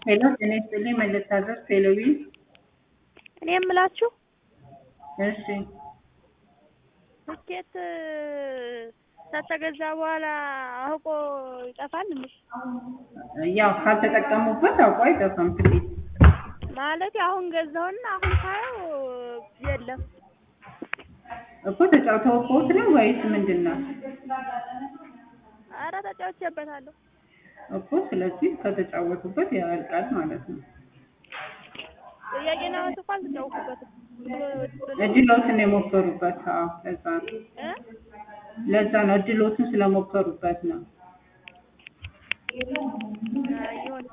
ሄሎ ጤና ይስጥልኝ መለስታዘዝ ቴሌቪ እኔ የምላችሁ እሺ ትኬት ከተገዛ በኋላ አውቆ ይጠፋል እንዴ? ያው ካልተጠቀሙበት አውቆ አይጠፋም ትኬት ማለት አሁን ገዛውና አሁን ሳየው የለም። እኮ ተጫውተውበት ነው ወይስ ምንድን ነው? አረ ተጫውቼበታለሁ። እኮ ስለዚህ ከተጫወቱበት ያልቃል ማለት ነው። ጥያቄና መልስ እኮ አልተጫወትኩበትም። እድሎትን የሞከሩበት አዎ፣ ለዛ ነው እ ለዛ ነው እድሎትን ስለሞከሩበት ነው። አይ ይሁን